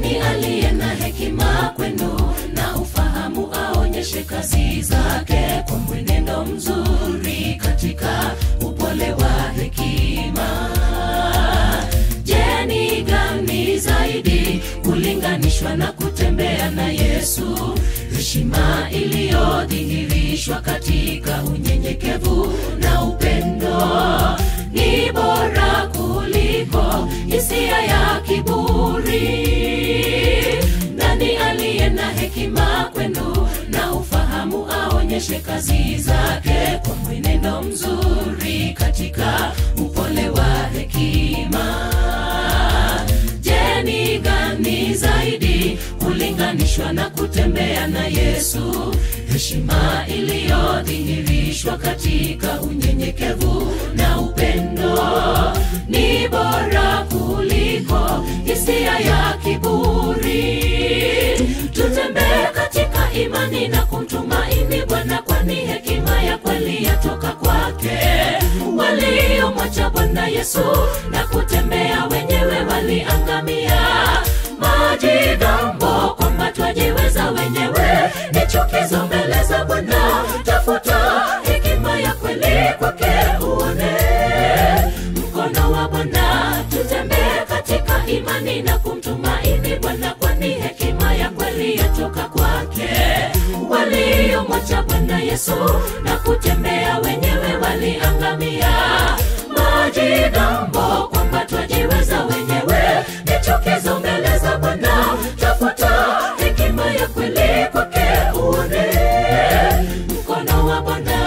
nani aliye na hekima kwenu na ufahamu aonyeshe kazi zake kwa mwenendo mzuri katika upole wa hekima je ni gani zaidi kulinganishwa na kutembea na yesu heshima iliyodhihirishwa katika unyenyekevu na upendo ni bora kuliko hisia ya kiburi nani aliye na hekima kwenu na ufahamu aonyeshe kazi zake kwa mwenendo mzuri katika upole wa hekima je ni gani zaidi kulinganishwa na kutembea na yesu heshima iliyodhihirishwa katika unyenyekevu na upendo ni bora kuliko hisia ya kiburi tutembee katika imani na kumtumaini bwana kwani hekima ya kweli yatoka kwake waliomwacha bwana yesu na kutembea wenyewe waliangamia majigambo kwamba twajiweza wenyewe ni chukizo mbele za bwana tafuta hekima ya kweli kwake uone mkono wa bwana tutembee katika imani na kumtumaini bwana kwani hekima ya kweli yatoka kwake waliomwacha bwana yesu na kutembea wenyewe waliangamia majigambo kwamba twajiweza wenyewe ni chukizo mbele za bwana tafuta hekima ya kweli kwake uone mkono wa bwana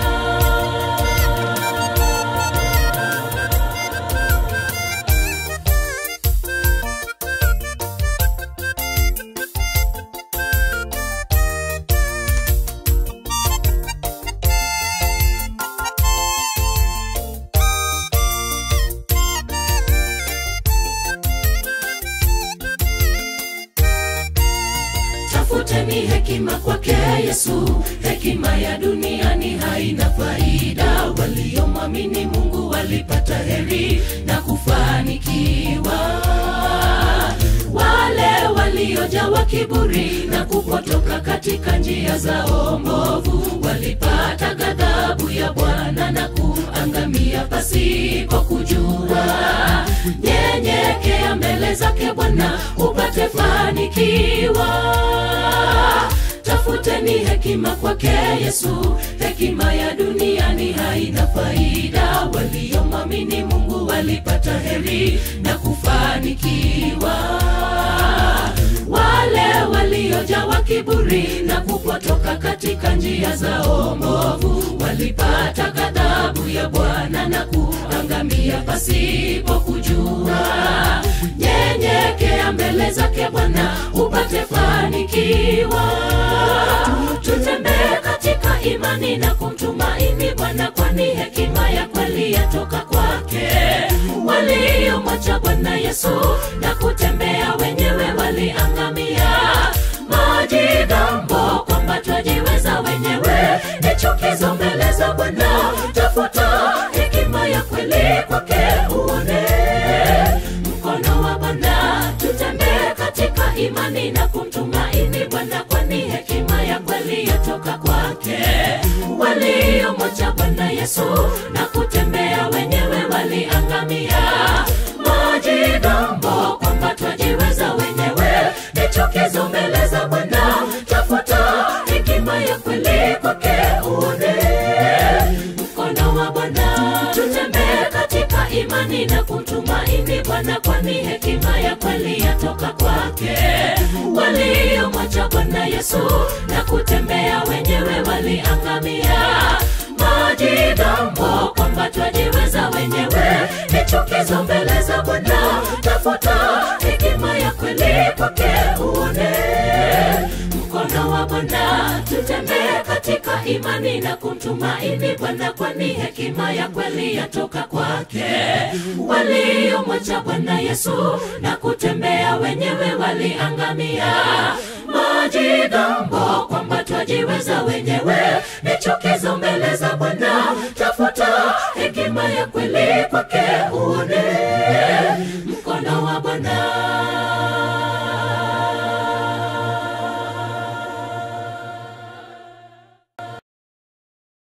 tafuteni hekima kwake yesu hekima ya duniani haina faida waliomwamini mungu walipata heri na kufanikiwa wale waliojawa kiburi na kupotoka katika njia zao mbovu walipata ghadhabu ya bwana na kuangamia pasipo kujua nyenyekea mbele zake bwana upate fanikiwa tafuteni hekima kwake yesu hekima ya duniani haina faida waliomwamini mungu walipata heri na kufanikiwa wale waliojawa kiburi na kupotoka katika njia zao mbovu walipata ghadhabu ya bwana na kuangamia pasipo kujua nyenyekea mbele zake bwana upate fanikiwa tutembee katika imani na kumtumaini bwana kwani hekima ya kweli yatoka kwake waliomwacha bwana yesu na kutembea wenyewe waliangamia majigambo kwamba twajiweza wenyewe ni chukizo mbele za bwana tafuta hekima ya kweli kwake uone mkono wa bwana tutembee katika imani na kumtumaini bwana kwani hekima ya kweli yatoka kwake waliomwacha bwana yesu na kutembea wenyewe waliangamia majigambo kwamba twajiweza wenyewe ni chukizo mbele za bwana tafuta hekima ya kweli kwake uone mkono wa bwana tutembee katika imani na kumtumaini bwana kwani hekima ya kweli yatoka kwake waliomwacha bwana yesu na kutembea wenyewe waliangamia majigambo kwamba twajiweza wenyewe ni chukizo mbele za bwana tafuta hekima ya kweli kwake uone mkono wa bwana tutembee katika imani na kumtumaini bwana kwani hekima ya kweli yatoka kwake waliomwacha bwana yesu na kutembea wenyewe waliangamia majigambo kwamba twajiweza wenyewe ni chukizo mbele za bwana tafuta hekima ya kweli